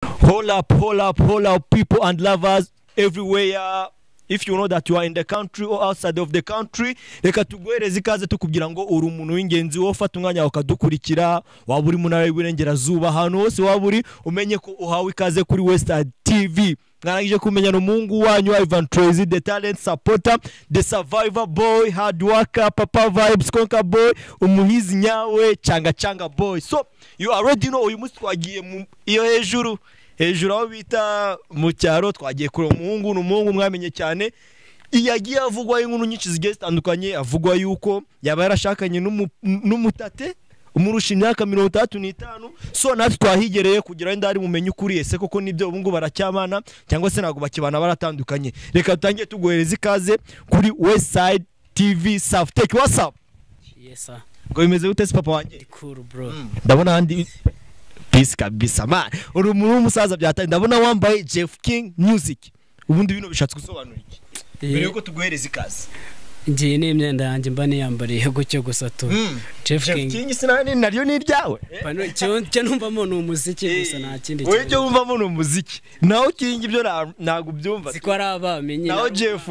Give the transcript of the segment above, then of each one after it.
Pull up, pull up, pull up, people and lovers everywhere. If you know that you are in the country or outside of the country reka tuguhereze ikaze tukubwira ngo uri umuntu w'ingenzi wowe ufata umwanya ukadukurikira waba uri mu ntara y'uburengerazuba ahantu hose waba uri umenye ko uhawe ikaze kuri wesitadi tivi mwarangije kumenyana umuhungu wanyu ivan trezi the talent supporter the survivor boy hard worker papa vibes conquer boy umuhizi nyawe cyanga cyanga boy so you already know uyu munsi twagiye mu iyo hejuru hejuru aho bita mu cyaro twagiye kureba umuhungu ni umuhungu mwamenye cyane yagiye avugwaho inkuru nyinshi zigiye zitandukanye avugwa yuko yaba yarashakanye n'umu- n'umutate umurusha imyaka mirongo itandatu n'itanu so natwe twahigereye kugira ngo ndari bumenye ukuri ese koko nibyo ubu ngubu baracyabana cyangwa se ntabwo bakibana baratandukanye reka dutangire tuguhereza ikaze kuri westside tv safuteki wasapu yesa ngo bimeze gute se papa wanjye ndi kuru bro ndabona ahandi pisi kabisa man uri umuntu w'umusaza byatari ndabona wambaye jeff king music ubundi bino bishatse gusobanura iki mbere yuko tuguhereza ikaze ngiye n'imyenda yanjye mba niyambariye gutyo gusa tu Jeff jeff King. king sinani naryo ni iryawe Pano- cyo cyo numvamo ni umuziki gusa nta kindi wowe ibyo kintu. wumvamo ni umuziki nawe king ibyo na- ntabwo ubyumva si ko ari abami nyine nawe jeff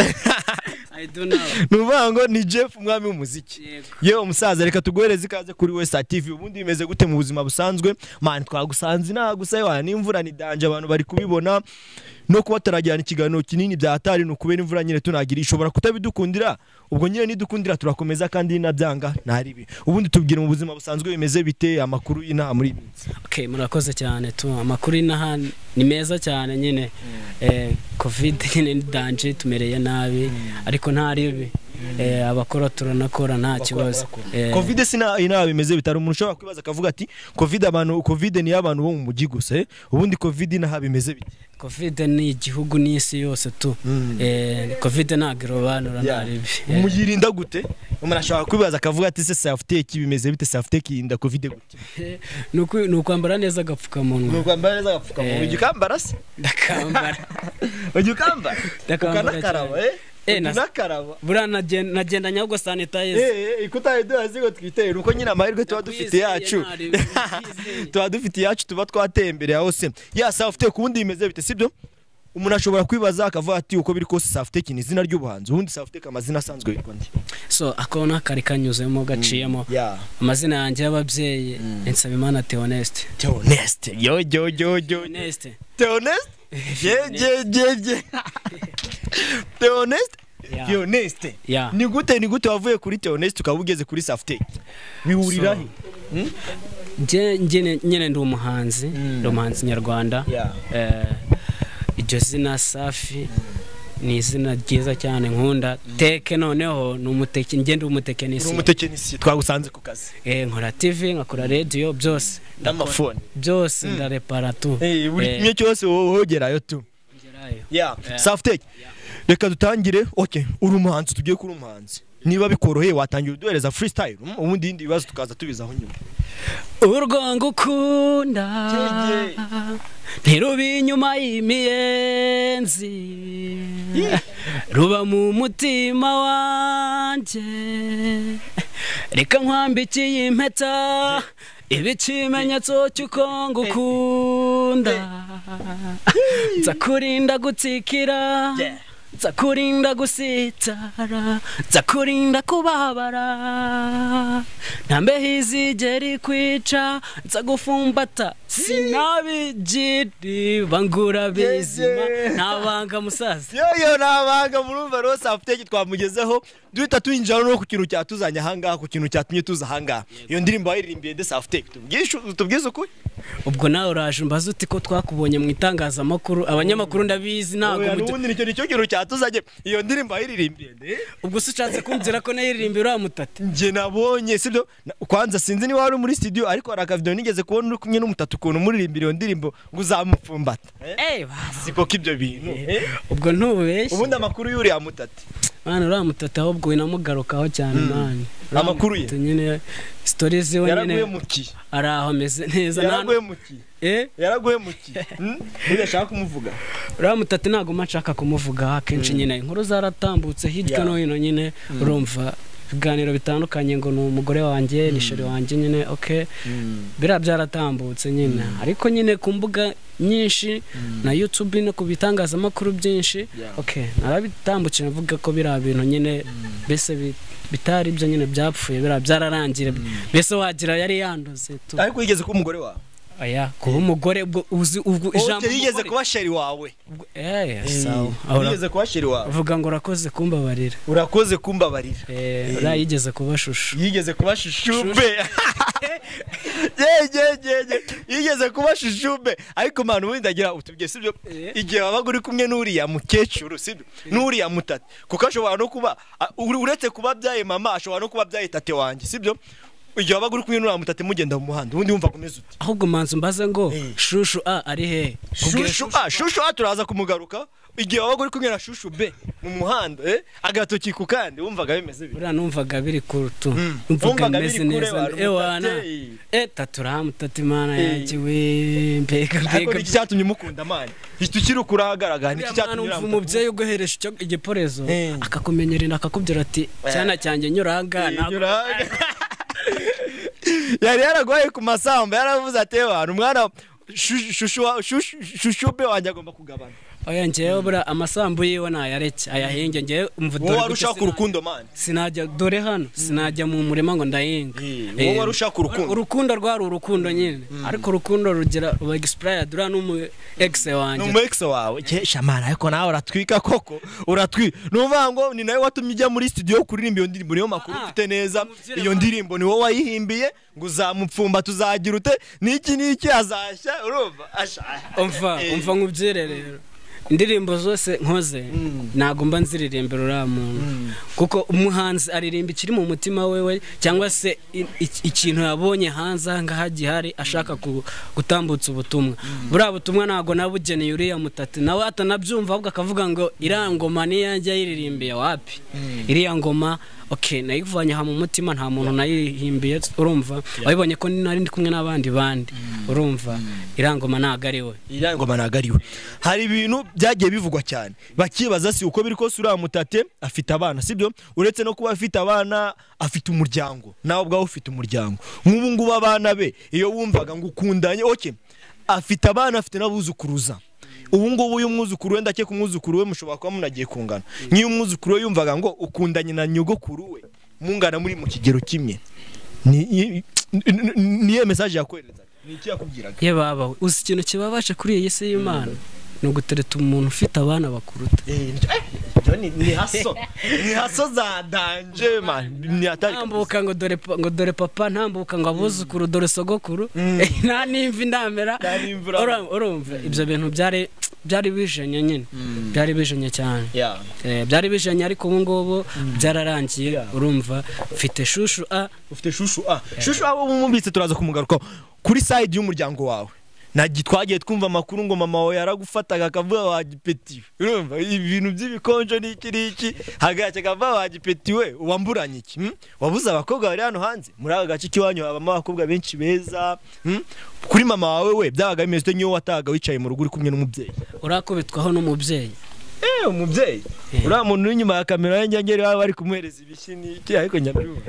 I don't know. ni ukuvuga ngo ni jeff umwami w'umuziki Yego. yewe umusaza reka tuguhereze ikaze kuri wesa tv ubundi bimeze gute mu buzima busanzwe mani twagusanze inaha gusa yewe n'imvura ni danje abantu bari kubibona no kuba tutarajyana ikiganiro kinini bya hatari ni ukubera imvura nyine tunagira ishobora kutabidukundira ubwo nyine nidukundira turakomeza kandi ninabyanga ntaribi ubundi tubwire mu buzima busanzwe bimeze bite amakuru y'inaha muri iyi minsi Okay, murakoze cyane tu amakuru inaha ni meza cyane nyine eh, covid nyine ni danje tumereye nabi ariko nta ribi Eh, abakora turanakora nta kibazo Eh, covid si nta- inaha bimeze bitari umuntu ushobora kwibaza akavuga ati covid abantu covid ni iy'abantu bo mu mujyi gusa eh? ubundi covid inaha bimeze bite covid ni igihugu n'isi yose tu Mm. Eh, covid ntabwo irobanura nta ribi Eh, muyirinda gute umuntu ashobora kwibaza akavuga ati se safuteki bimeze bite safuteki yirinda kovide gute ni uku- ni ukwambara neza agapfukamunwa ukwambara neza agapfukamunwa Eh. ujya ukambara se ndakambara ujya ukambara Ndakambara ukanakaraba cyane. eh Eh, na- unakaraba buriya nagen- nagenda nyabwo sanitayiza Eh, eh, ikutaye duhazi ngo twitera uko nyine amahirwe tuba dufite yacu tuba dufite iyacu tuba twatembereye aho se ya safuteki ubundi bimeze bite sibyo umuntu ashobora kwibaza akavuga ati uko biri kose safuteki ni izina ry'ubuhanzi ubundi safuteki amazina asanzwe yitwa ndi so ako ni akari kanyuzemo gaciyemo yeah. amazina yanjye y'ababyeyi nsabimana theoneste Theoneste yo yo yo yo theoneste Theonest? Yeah, yeah, yeah, yeah. Theonest? Yeah. Theonest. Yeah. Ni gute ni gute wavuye kuri Theonest ukaba ugeze kuri Safety? Bihurira he? Nje- njye nyine ndi umuhanzi ndi umuhanzi nyarwanda Yeah. Eh, iryo zina safi ni izina ryiza cyane nkunda teke noneho ni umuteke njye ndi Uri umutekinisiye umutekinisiye twagusanze ku kazi. Eh, nkora tv nkakora radiyo byose N'amafone. byose ndarepara tu Eh, buri Eh, kimwe cyose wowe uhogerayo tu. ngerayo. Yeah. Yeah. Safety. Reka dutangire. Okay, uri umuhanzi tugiye kuri umuhanzi. Niba bikoroheye watangira uduhereza freestyle um, ubundi ibindi bibazo tukaza tubizaho nyuma. urwo ngukunda Jeje. ntiruba inyuma y'imiyenzi ruba mu mutima wanjye reka nkwambikiye impeta iba ikimenyetso cy'uko ngukunda nzakurinda gutsikira Yeah. nzakurinda gusitara nzakurinda kubabara ntambe hizigera ikwica nzagufumbata sinabigiriba ngura bizima Yeye. ntabanga musaza yoyo nabanga murumva rero safuteki twamugezeho duhita twinjira no ku kintu cyatuzanye ahangaha ku kintu cyatumye tuza ahangaha iyo ndirimbo yaririmbiye de safuteki tubwize ukuri ubwo nawe uraje umbaza uti ko twakubonye mu itangazamakuru abanyamakuru ndabizi ntabwo Oya, mujya- n'ubundi nicyo nicyo kintu cyatuzanye iyo ndirimbo yaririmbiye de ubwo se ushatse kumvira ko nayiririmba uriya mutate njye nabonye sibyo Na- kwanza sinzi niba wari muri studio ariko hari akavidewo nigeze kubona uri kumwe n'umutatu ukuntu muririmbira iyo ndirimbo ngo uzamupfumbata Eh, baba. siko k'ibyo bintu ubwo ntubeshye ubundi amakuru y'uriya mutati mwana uriya mutata ahubwo winamugarukaho cyane mani Uriya Amakuru ye? mutata nyine sitori ziwe yaraguye nyine mu ki ari aho ameze neza nta- yaraguye mu ki Eh, yaraguye mu ki Hmm? ntugashaka kumuvuga uriya mutata ntabwo mba nshaka kumuvugaho akenshi nyine inkuru zaratambutse hirya Yeah. no hino nyine urumva ibiganiro bitandukanye ngo ni umugore wanjye ni sheri wanjye nyine ok biriya byaratambutse nyine ariko nyine ku mbuga nyinshi na yutube no ku bitangazamakuru byinshi Yeah. ok narabitambukira mvuga ko biriya bintu nyine mbese bi- bitari byo nyine byapfuye biriya byararangira mbese wagira yari yanduze tu ariko yigeze kuba umugore wawe aya kuba umugore ubwo uzi ubwo Oh, ijambo yigeze umugore. kuba sheri wawe Eh, Eh, sawa Aho ura- yigeze kuba sheri wawe uvuga ngo urakoze kumbabarira urakoze kumbabarira Eh, uriya yigeze kuba shusho yigeze kuba shushumbe yegegege yigeze kuba shushumbe ariko manu ubundi agira utubye sibyo Eh. igihe wabaga uri kumwe n'uriya mukecuru sibyo n'uriya mutati kuko ashobora no kuba a- ure- uretse kuba abyaye mama ashobora no kuba abyaye tate wanjye sibyo igihe wabaga uri kumwe n'uriya mutati mugenda mu muhanda ubundi wumva akomeza uti ahubwo manzu mbaze ngo Eh. shushu a ari he Kubwira shushu a shushu a turaza kumugaruka igihe wabaga uri kumwe na shushu b mu muhanda eh, agatoki ku kandi wumvaga bimeze bite buriya numvaga biri kure tu Mm. numvaga Numvaga bimeze biri kure neza abantu ewana bateye. e taturahamu tatimana Eh. yanjye we mbega ariko mbega ni iki cyatumye umukunda amani tukiri kuri ahagaragara ni iki Uriya mwana cyatumye umva uriya mukunda? umubyeyi uguheresha icyo- igiporezo Eh. akakumenyerera akakubwira ati cyana cyanjye nyuranga ntabwo Yuraga. yari yaragoye ku masamba yaravuze ati abantu umwana shu- shushu wa- shushu- shushube wanjye agomba kugabana oya ngewe buriya amasambu yiwe nayareke ayahinge ngewe umva wowe dore wari gutya ushaka urukundo mani sinajya dore hano sinajya mu murima ngo ndahinga Eh, Eh, wowe wari ushaka urukundo. urukundo rwari urukundo nyine ariko urukundo rugira ruba expired uriya ni umu ex ni wanjye umwekisi wawe ke shamana ariko nawe uratwika koko uratwika ni ukuvuga ngo ni nawe watumye ujya muri studio kuririmba iyo ndirimbo niyo makuru Ah, ufite neza umubyeyi iyo wawe. ndirimbo ni wowe wayihimbiye ngo uzamupfumba tuzagira ute n'iki n'iki azashya urumva ashaka umva Eh. umva nkubyire rero indirimbo zose nkoze ntabwo mba nziririmbira uriya muntu kuko umuhanzi aririmba ikiri mu mutima wewe cyangwa se i- i- ikintu yabonye hanze aha ngaha gihari ashaka ku- gutambutsa ubutumwa buriya butumwa ntabwo nabugeneye uriya mutati nawe atanabyumva ahubwo akavuga ngo iriya ngoma niyo yajya yiririmbiye wapi iriya ngoma ok nayivanye aha mu mutima nta muntu nayihimbiye urumva wabibonye ko nari ndi kumwe n'abandi bandi urumva iriya ngoma ntabwo ari we iriya ngoma ntabwo ari we hari ibintu byagiye bivugwa cyane bakibaza si uko biri kose uriya mutate afite abana sibyo uretse no kuba afite abana afite umuryango nawe ubwawe ufite umuryango nk'ubu ngubu abana be iyo wumvaga ngo ukundanye oke afite abana afite n'abuzukuruza ubu ngubu uyu mwuzukuru we ndake ku mwuzukuru we mushobora kuba munagiye kungana nk'iyo umwuzukuru we yumvaga ngo ukundanye na nyogokuru we mungana muri mu kigero kimwe ni ni- ni- niyo mesaje yakoherezaga ni iki yakubwiraga ye babawe uzi ikintu kibabaje kuri iyi si y'imana ni ugutereta umuntu ufite abana bakuruta Eh, nicyo- ni ni haso ni haso za danje man ni hatari ntambuka ngo dore pa- ngo dore papa ntambuka ngo abuzukuru dore sogokuru nta n'imvi ndamera Nta n'imvura. Ura- urumva ibyo bintu byari byari bijenye nyine byari bijenye cyane Yeah. Eh, byari bijenye ariko ubu ngubu byararangiye urumva mfite shushu a ufite shushu a shushu abo mumubitse turaza kumugarukaho kuri side y'umuryango wawe nagi twagiye twumva amakuru ngo mama wawe yaragufataga akavuga wagipetiwe urumva ibintu by'ibikonjo n'iki n'iki hagacye akavuga wagipetiwe wamburanye iki hmm? wabuze abakobwa bari hano hanze muri aka gace k'iwanyu habamo abakobwa benshi beza hmm? kuri mama wawe we byabaga bimeze ute nk'iyo watahaga wicaye mu rugo uri kumwe n'umubyeyi urakubitwaho n'umubyeyi Eh, umubyeyi uriya muntu uri inyuma ya kamera ye njya baba bari kumuhereza ibishyi n'iki ariko nyabyumva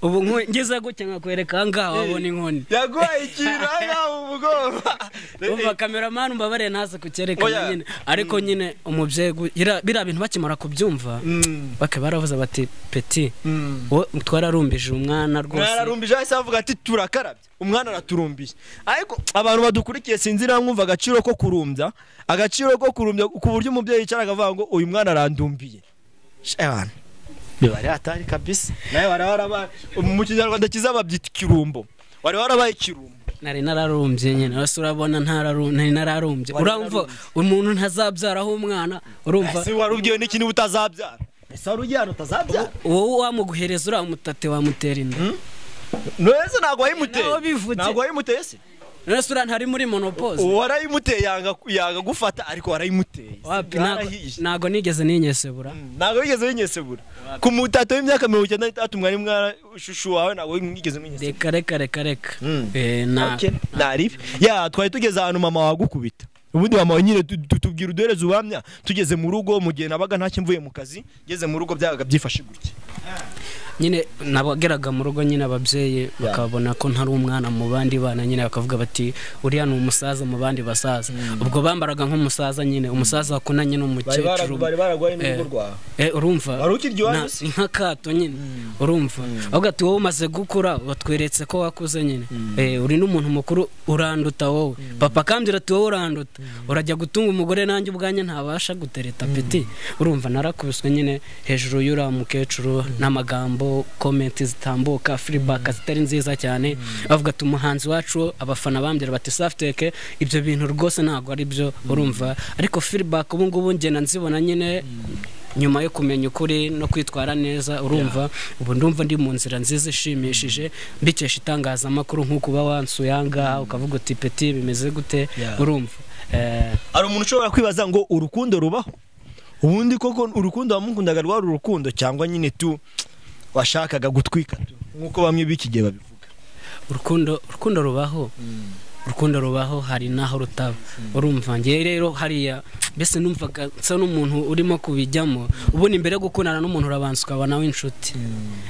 ubu nku- ngeze gutya nkakwereka aha ngaha wabona inkoni yaguhaye ikintu ahangaha mu mugongo umva kameramani umbabare ntaze Oya. kucyerekana nyine ariko nyine umubyeyi gu- ira- biriya bintu bakimara kubyumva Mm, bake baravuze bati peti mm. wowe twararumbije umwana rwose mwararumbije ahise avuga ati turakarabye umwana araturumbije ariko abantu badukurikiye sinzi niba mwumva agaciro ko kurumbya agaciro ko kurumbya ku buryo umubyeyi yicara akavuga ngo uyu mwana arandumbiye Sha abantu bibare hatari kabisa nawe wari warabaye mu kinyarwanda cyiza babyita ikirumbo wari warabaye ikirumbo nari nararumbye nyine wese urabona ntararu- nari nararumbye Wari urumva umuntu ntazabyaraho umwana urumva ese wari ubwiwe n'iki niba utazabyara ese wari ujyana utazabyara wowe wamuguhereza uriya mutate wamutera inda neza ntabwo wayimuteye Nawe bivutse. ntabwo wayimuteye se none uriya ntari muri monopoze warayimuteye yanga yanga gufata ariko warayimuteye wapi ntago- Yarahiye. ntago nigeze ninyesebura ntabwo wigeze winyesebura ku mutato w'imyaka mirongo icyenda n'itatu mwari mwana shushu wawe ntabwo wigeze mwinyesebura reka reka reka reka Mm. Eh, nta- Okay, ntaribi ya twari tugeze ahantu mama wagukubita ubundi mama we nyine tu- tu- tubwira uduhereze ubuhamya tugeze mu rugo mu gihe nabaga ntacyo mvuye mu kazi ngeze mu rugo byabaga byifashe gutya nyine nabageraga mu rugo nyine ababyeyi bakabona ko ntari umwana mu bandi bana nyine bakavuga bati uriya ni umusaza mu bandi basaza ubwo bambaraga nk'umusaza nyine umusaza wakunanye n'umukecuru bari baragwaye n'urugo rwawe Eh, urumva Wari ukirya iwanyu Na- se? ni nk'akato nyine urumva avuga ati wowe umaze gukura watweretse ko wakuze nyine Eh, uri n'umuntu mukuru uranduta wowe papa akambwira ati wowe uranduta urajya gutunga umugore nanjye ubwanjye ntabasha gutereta peti urumva narakubiswe nyine hejuru y'uriya mukecuru n'amagambo komenti zitambuka firibaka zitari nziza cyane bavuga ati umuhanzi wacu abafana bambwira bati safuteke ibyo bintu rwose ntabwo ari byo urumva ariko firibaka ubu ngubu ngenda nzibona nyine nyuma yo kumenya ukuri no kwitwara neza urumva ubu ndumva ndi mu nzira nziza ishimishije mbikesha itangazamakuru nk'uko uba wansuye aha ngaha ukavuga uti peti bimeze gute Yeah. urumva Eh, hari umuntu ushobora kwibaza ngo urukundo rubaho ubundi koko urukundo wamukundaga rwari urukundo cyangwa nyine tu washakaga gutwika tu nk'uko bamwe b'iki gihe babivuga urukundo urukundo rubaho urukundo rubaho hari n'aho rutaba urumva ngewe rero hariya mbese numvaga nsa n'umuntu urimo kubijyamo ubundi mbere yo gukundana n'umuntu urabanza ukaba nawe inshuti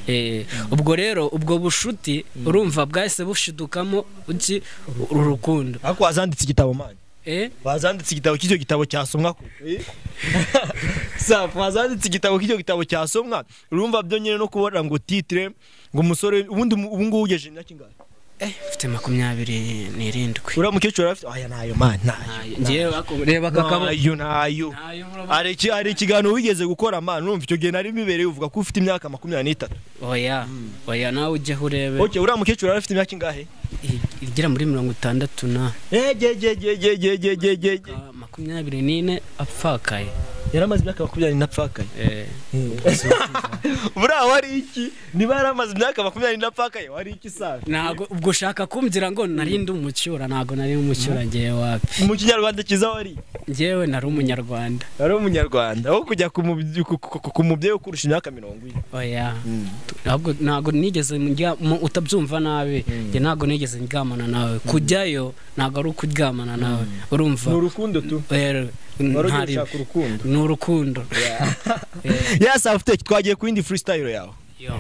Eh, ubwo rero ubwo bushuti urumva bwahise bushidukamo uki uru rukundo ariko wazanditse igitabo mani Eh, wazanditse igitabo cy'icyo gitabo cyasomwa ko safu wazanditse igitabo cy'icyo gitabo cyasomwa urumva byo nyine no kubona ngo titire ngo umusore ubundi umu- ubu ngubu ugejeje imyaka ingahe eh, mfite makumyabiri n'irindwi uriya mukecuru arafite aya nayo mani nayo Ntayo. Ngewe ako- reba aka kabo nayo nayo Ntayo, urabona? hari iki- hari ikiganiro wigeze gukora mani urumva icyo gihe nari bibereye uvuga ko ufite imyaka makumyabiri n'itatu oya oya nawe ujyeho urebe Ok, uriya mukecuru yari afite imyaka ingahe? i- igera muri mirongo itandatu na Yegegegegegegegege. Ah, makumyabiri n'ine apfakaye Yaramaze imyaka makumyabiri n'apfakaye. Eh, Buriya wari iki? Niba yaramaze imyaka makumyabiri n'apfakaye, wari iki safi? ntago ubwo ushaka kumbwira ngo nari ndi umucyura ntago nari umucyura ngewe wapi Mu kinyarwanda cyiza wari? ngewe nari umunyarwanda Wari umunyarwanda. Aho kujya ku mubye- ku- ku- ku- ku mubyeyi ukurusha imyaka mirongo ine. oya ntabwo ntabwo nigeze njya mu- utabyumva nabi njye ntabwo nigeze ndyamana nawe kujyayo ntabwo ari ukuryamana nawe urumva Ni urukundo tu. rero Wari ugiye ntari gushaka urukundo. ni urukundo Ya Saftech twagiye ku yindi freestyle yawe. Yo.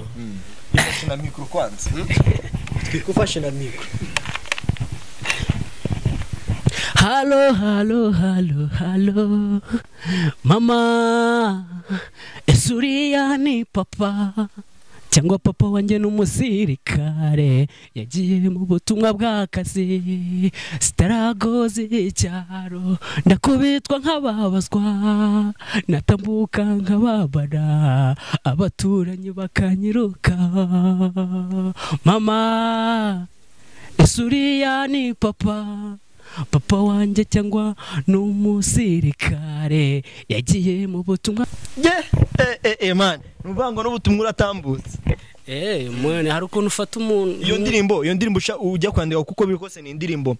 Twifashe na mikoro kwanza. Twikufashe na mikoro. Halo, halo, halo, halo. Mama, Esuria ni papa. Cyangwa papa wanjye ni umusirikare yagiye mu butumwa bw'akazi sitarago z'icyaro ndakubitwa nk'ababazwa natambuka nk'ababara abaturanyi bakanyiruka mama isuriya ni papa papa wanjye cyangwa ni umusirikare yagiye mu butumwa Ye, eh eh eh man. Numva ngo n'ubutumwa uratambutse. eee mwene hari ukuntu ufata umuntu iyo ndirimbo iyo ndirimbo usha- ujya kwandika kuko biri kose ni indirimbo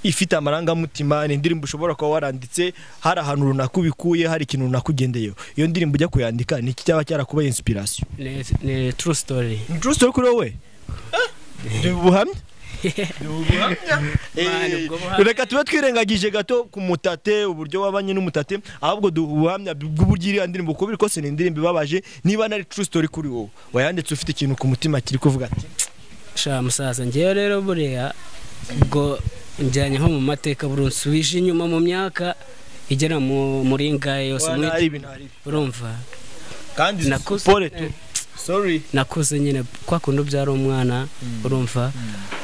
ifite amarangamutima ni indirimbo ushobora kuba waranditse hari ahantu runaka ubikuye hari ikintu runaka ugendeyeho iyo ndirimbo ujya kuyandika ni iki cyaba cyarakubaye inspiration ni, ni true story ni true story kuri wowe ni ubuhamya Ni ubuhamya. Man, Eh, ubwo buhamya- reka tube twirengagije gato ku mutate uburyo wabanye n'umutate ahubwo duha ubuhamya bw'uburyo iriya ndirimbo kuko biri kose ni indirimbo ibabaje niba nari true story kuri wowe wayanditse ufite ikintu ku mutima kiri kuvuga ati sha musaza ngewe rero buriya ubwo njyanye nko mu mateka buri nsubije inyuma mu myaka igera mu muri ngahe yose "Oya, muri ntari ibi, ntari ibi." urumva kandi Nakuze. siporo tu sorry nakuze nyine kwa kundi ubyara umwana urumva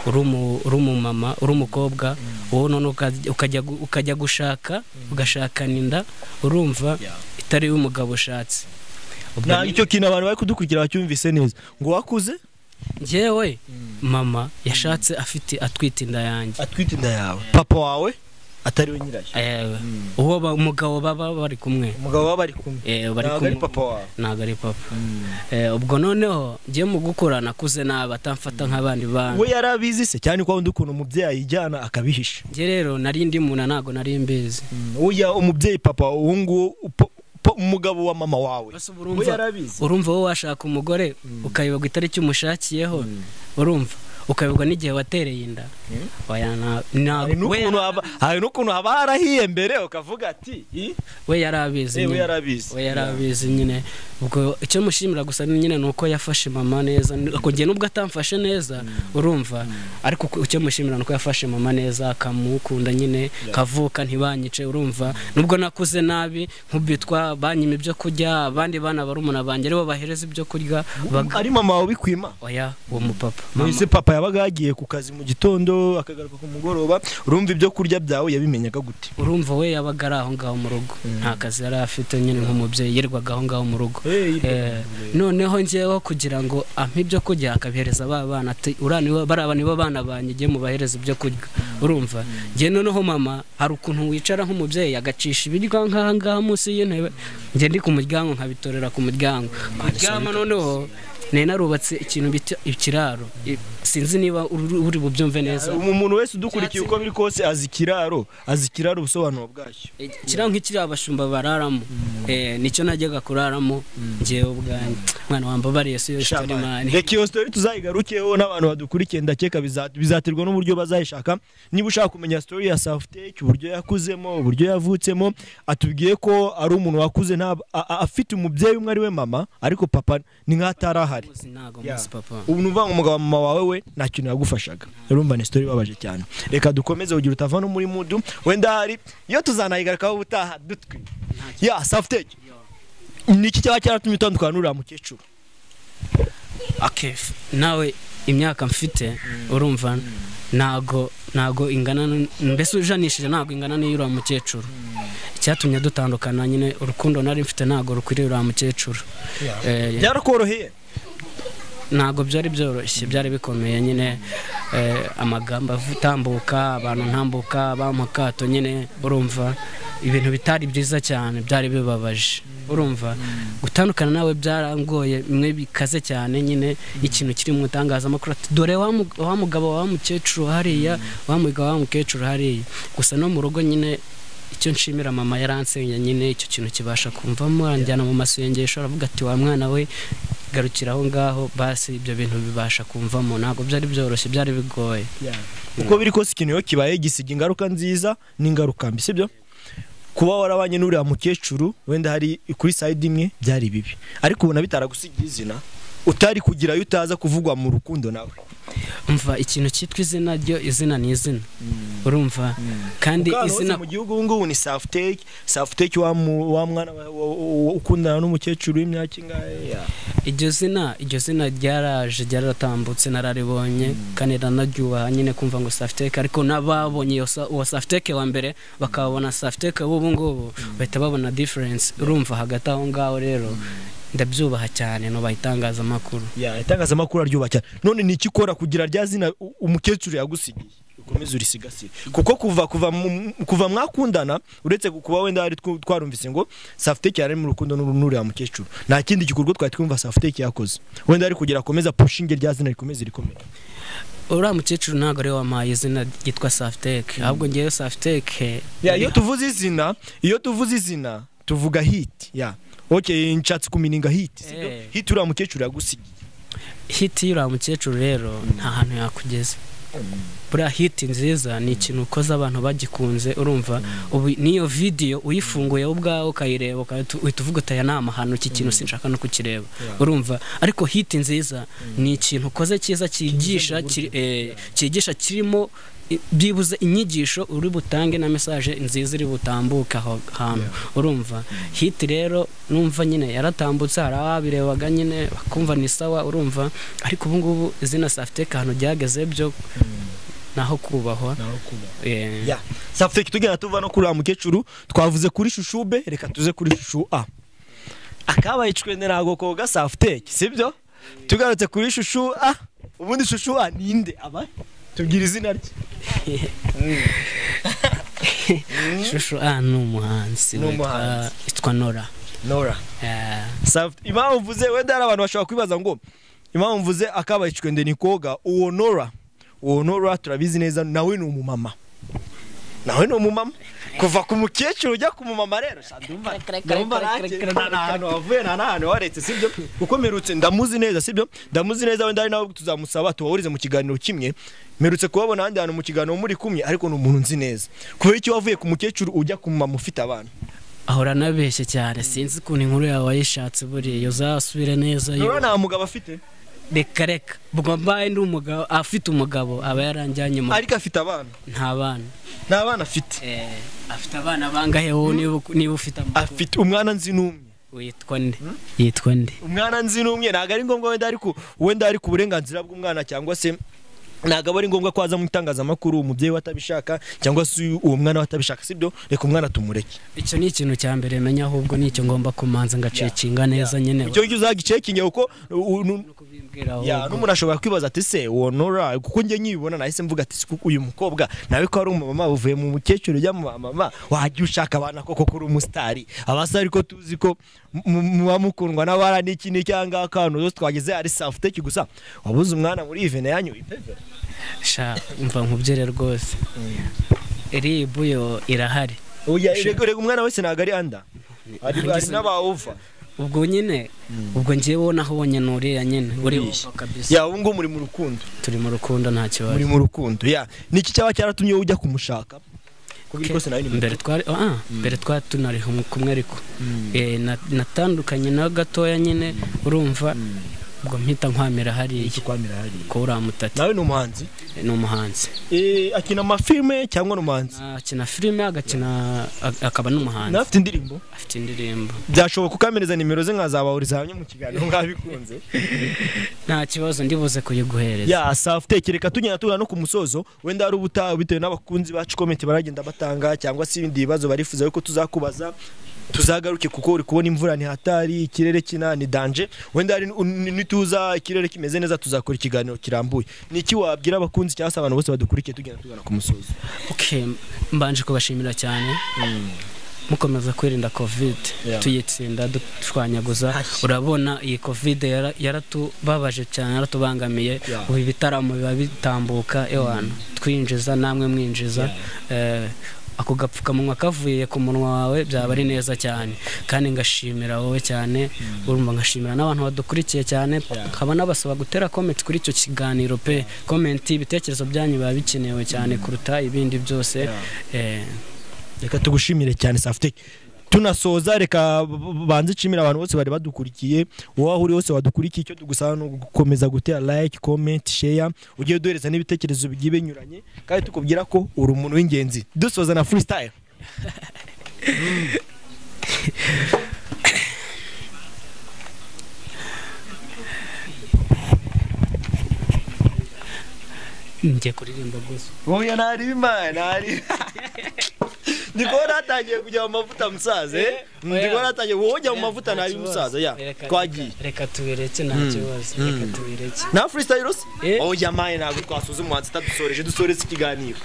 uri umu- uri umumama uri umukobwa wowe none ukajya- ukajya gu- ukajya gushaka ugashakana inda urumva Yeah. itari umugabo ushatse Ubwo ntabwo nyine- icyo kintu abantu bari kudukurikira bacyumvise neza ngo wakuze njyewe mama yashatse afite atwite inda yanjye atwite inda yawe papa wawe atari we nyirayo Ewe. uwo ba- umugabo baba bari kumwe umugabo we bari kumwe Eh, bari ntabwo ari kumwe papa wawe ntabwo ari papa Eh, ubwo noneho njye mu gukura nakuze nabi atamfata nk'abandi bantu we yari abizi se cyane ko wundi ukuntu umubyeyi yijyana akabihisha njye rero nari ndi muna ntabwo nari mbizi uya umubyeyi papa uwo nguwo upo- po- umugabo wa mama wawe Basi ubu we urumva yarabizi urumva wowe washaka umugore ukayoberwa itariki umushakiyeho urumva ukabibwa n'igihe watereye inda oya nta- hari ntabwo we n'ukuntu haba- hari n'ukuntu haba harahiye mbere ukavuga ati "Ih, we yari abizi eh, we nyine. yarabizi we yari abizi nyine ubwo icyo mushimira gusa ni nyine ni uko yafashe mama neza Ako gihe nubwo atamfashe neza urumva ariko ku- icyo mushimira ni uko yafashe mama neza akamukunda nyine kavuka ntibanyice urumva nubwo nakuze nabi nk'ubitwa banyima ibyo kurya abandi bana barumuna banjye aribo bahereza ibyo kurya baga- ari mama wabikwima oya uwo mupapa Mama- mwese papa yabaga yagiye ku kazi mu gitondo akagaruka ku mugoroba urumva ibyo kurya byawe yabimenyaga gute urumva we yabaga ari aho ngaho mu rugo nta kazi yari afite nyine nk'umubyeyi yirirwaga aho ngaho mu rugo Eh, noneho njyewe kugira ngo ampe ibyo kurya akabihereza ba bana ati uriya nibo bariya nibo bana banjye igihe mubahereza ibyo kurya urumva njye noneho mama hari ukuntu wicara nk'umubyeyi agacisha ibiryo nk'aha ngaha munsi y'intebe njye ndi ku muryango nkabitorera ku muryango ku ryama noneho nari narubatse ikintu bita ikiraro I- sinzi niba uri uri bubyumve neza Umu- umuntu wese udukurikiye uko biri kose azi ikiraro azi ikiraro ubusobanuro bwacyo kiriya nk'ikiriya abashumba bararamo Eh, nicyo najyaga kuraramo ngewe ubwanjye mwana wambabariye yesu yositari mani reka iyo sitori tuzayigarukeho n'abantu badukurikiye ndakeka biza- bizaterwa n'uburyo bazayishaka niba ushaka kumenya sitori ya safuteke uburyo yakuzemo uburyo yavutsemo atubwiye ko ari umuntu wakuze nta a- a- afite umubyeyi umwe ari we mama ariko papa ni nk'atari ahari Uzi ntago Yeah. muzi papa ubu ni uvuga ngo umugabo mama wawe we nta kintu yagufashaga urumva ni sitori ibabaje cyane reka dukomeze ugira utava no muri mudu wenda hari iyo tuzanayigarukaho ubutaha dutwi ya safuteke ni iki cyaba cyaratumye utandukana n'uriya mukecuru okay. f- nawe imyaka mfite urumva ntago ntago ingana n- mbese ujanishije ntago ingana n'iy'uriya mukecuru icyatumye dutandukana nyine urukundo nari mfite ntago rukwiriye uriya mukecuru Eh, byarakoroheye ntabwo byari byoroshye byari bikomeye nyine eh, amagambo atambuka abantu ntambuka bampa akato nyine urumva ibintu bitari byiza cyane byari bibabaje urumva gutandukana nawe byarangoye bimwe bikaze cyane nyine ikintu kiri mu itangazamakuru ati dore wa mu- wa mugabo wa mukecuru hariya wa mugabo wa mukecuru hariya gusa no mu rugo nyine icyo nshimira mama yaransenya nyine icyo kintu kibasha kumvamo anjyana mu masengesho aravuga ati wa mwana we garukira aho ngaho basi ibyo bintu bibasha kumvamo ntabwo byari byoroshye byari bigoye uko biri kose ikintu iyo kibaye gisiga ingaruka nziza n'ingaruka mbi sibyo kuba warabanye n'uriya mukecuru wenda hari kuri sayidi imwe byari bibi ariko ubona bitaragusigira izina utari kugira ayo utaza kuvugwa mu rukundo nawe umva ikintu cyitwa izina ryo izina ni izina urumva kandi Kandi izina mu gihugu ubu ngubu ni safuteki safuteki wa mu- wa mwana wa- wa- wa- ukundana n'umukecuru w'imyaka ingahe iryo zina iryo zina ryaraje ryaratambutse nararibonye kandi ranaryubaha nyine kumva ngo safiteke ariko n'ababonye iyo sa- uwo safiteke wa mbere bakabona safiteke w'ubu ngubu bahita babona diferense urumva hagati aho ngaho rero ndabyubaha cyane nubaha itangazamakuru Ya, itangazamakuru aryubaha cyane none ni iki ukora kugira rya zina u- umukecuru yagusigiye ukomeze urisigasire kuko kuva kuva mu- kuva mwakundana uretse ku- kuba wenda hari twu- twarumvise ngo safuteki yari ari mu rukundo n'uru- n'uriya mukecuru nta kindi gikorwa twari twumva safuteki yakoze wenda ari kugira akomeza pushinge rya zina rikomeze rikomeye uriya mukecuru ntabwo ariwe wampaye izina ryitwa safiteke ahubwo ngewe safiteke Ya, iyo tuvuze izina iyo tuvuze izina tuvuga hit ya okay nshatse kumininga hit sibyo Eh. hit uriya mukecuru yagusigiye hiti y'uriya mukecuru rero nta hantu yakugeza buriya hiti nziza ni ikintu ukoze abantu bagikunze urumva ubu n'iyo vidiyo uyifunguye wowe ubwawe ukayireba ukahita- uhita uvuga uti aya ni amahano iki kintu sinshaka no kukireba urumva ariko hiti nziza ni ikintu ukoze cyiza cyigisha kiri- eh, cyigisha kirimo i- byibuze inyigisho uri butange na mesaje nziza iri butambuke aho hantu urumva hiti rero numva nyine yaratambutse hari ababirebaga nyine bakumva ni sawa urumva ariko ubu ngubu izina safiteka ahantu ryageze byo naho kubahwa eh, Ya, safuteki tugenda tuva no kuri wa mukecuru twavuze kuri shushu be reka tuze kuri shushu a akabaye icwende ntago koga safuteki sibyo tugarutse kuri shushu a ubundi shushu a ninde aba tubwira izina rye shusho ah ni umuhanzi Ni witwa- umuhanzi. witwa nora nora Eh, Saft impamvu mvuze wenda hari abantu bashobora kwibaza ngo impamvu mvuze akabaye icwende ni koga uwo nora uwo nora turabizi neza nawe ni umumama nawe ni umumama kuva ku mukecuru ujya ku mumama rero ndumva ndumva nanjye nta hantu wavuye nta n'ahantu waretse sibyo kuko mperutse ndamuzi neza sibyo ndamuzi neza wenda ari nawe tuzamusaba tubahurize mu kiganiro kimwe mperutse kubabona ahandi hantu mu kiganiro muri kumwe ariko ni umuntu nzi neza kubera icyo wavuye ku mukecuru ujya ku mumama ufite abana ahora anabeshye cyane sinzi ukuntu inkuru yawe wayishatse buriya uzasubire neza yo rero nta mugabo afite reka reka ubwo mbaye ndi umugabo afite umugabo aba yaranjyanye mu ariko afite abana nta bana nta bana afite Eh, afite abana bangahe wowe niba niba ufite amakuru afite umwana nzi n'umwe witwa nde yitwa nde umwana nzi n'umwe ntabwo ari ngombwa wenda ari ku wenda ari ku burenganzira bw'umwana cyangwa se ntabwo aba ari ngombwa ko aza mu itangazamakuru umubyeyi we atabishaka cyangwa se uwo mwana we atabishaka sibyo reka umwana tumureke icyo ni ikintu cya mbere menya ahubwo nicyo ngomba kumanza ngacekinga neza nyine icyo ngicyo uzagicekinge kuko u- u- no kubimbwira ya, ahubwo n'umuntu ashobora kwibaza ati se uwo nora kuko njye nkibibona nahise mvuga ati "Si kuko uyu mukobwa nawe ko ari umumama uvuye mu mukecuru ujya mu bamama wajya ushaka abana koko kuri umusitari abasa ariko tuzi ko mu- muba mukundwa n'abara n'iki n'iki aha ngaha ko ahantu hose twageze hari safuteki gusa wabuze umwana muri ivene yanyu ipevera sha umva nkubyere rwose ribu yo irahari oya rego rego umwana wese ntabwo ari anda hari hari n'abawuva ubwo nyine ubwo ngewe wowe naho wonyine uriya nyine uriyushye kabisa ya ubu ngubu muri mu rukundo turi mu rukundo nta kibazo muri mu rukundo ya niki cyaba cyaratumye wowe ujya kumushaka kuko ibi rwose nawe ni mbere twari ah, mbere twari tunari hum- kumwe ariko Eh, na- natandukanye nawe gatoya nyine urumva ubwo mpita nkwamira hariya ikikwamira hariya ko uriya mutati nawe ni umuhanzi ni umuhanzi Eh, akina amafilme cyangwa ni umuhanzi akina filime agakina ag- akaba n'umuhanzi nawe afite indirimbo afite indirimbo byashoboka ukamiriza nimero ze nkazabahuriza hamwe mu kiganiro mwabikunze nta kibazo ndibuze kuyiguhereza ya safuteke reka tugenda tugana no ku musozo wenda hari ubutaha bitewe n'abakunzi bacu komenti baragenda batanga cyangwa se ibindi bibazo barifuza yuko tuzakubaza tuzagaruke kuko uri kubona imvura ntihatari ikirere kina ni danje wenda hari n- nituza ikirere kimeze neza tuzakora ikiganiro kirambuye ni iki wabwira abakunzi cyangwa se abantu bose badukurikiye tugenda tugana ku musozo okay mbanje kubashimira cyane mukomeza kwirinda covid Yeah. tuyitsinda dushwanyaguza urabona iyi covid yara- yaratubabaje cyane yaratubangamiye Yeah. ubu ibitaramo biba bitambuka ewana twinjiza namwe mwinjiza Eh, ako gapfukamunwa kavuye ku munwa wawe byaba ari neza cyane kandi ngashimira wowe cyane urumva ngashimira n'abantu badukurikiye cyane nkaba nabasaba gutera comment kuri icyo kiganiro pe comment ibitekerezo byanyu biba bikenewe cyane kuruta ibindi byose Eh, reka tugushimire cyane safuteke tunasoza reka b- b- banze nshimira abantu bose bari badukurikiye wowe aho uri hose wadukurikiye icyo tugusaba ni ugukomeza gutera like comment share ugiye duhereza n'ibitekerezo bigiye binyuranye kandi tukubwira ko uri umuntu w'ingenzi dusoza na freestyle njye kuririmba gusa wowe ntari imana ntari ndi kubona hatangiye kujya mu mavuta musaza eh? ndi kubona hatangiye wowe ujya mu mavuta ntari umusaza ya twagiye reka tubireke nta kibazo reka tubireke nta freestyle se Eh. wowe ujya amaye ntabwo twasoza umuhanzi utadusoreje dusoreze ikiganiro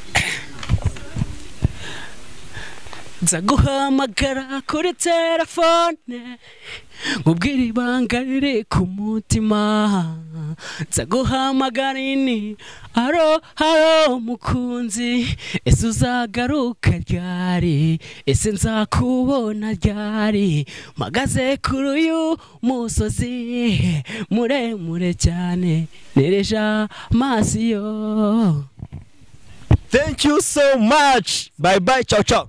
nza guhamagara kuri telefone nkubwira ibanga riri ku mutima nza guhamagara ini aro haro mukunzi ese uzagaruka ryari ese nzakubona ryari mpagaze kuri uyu musozi muremure cyane nereja amaso yo Thank you so much. Bye bye. Ciao ciao.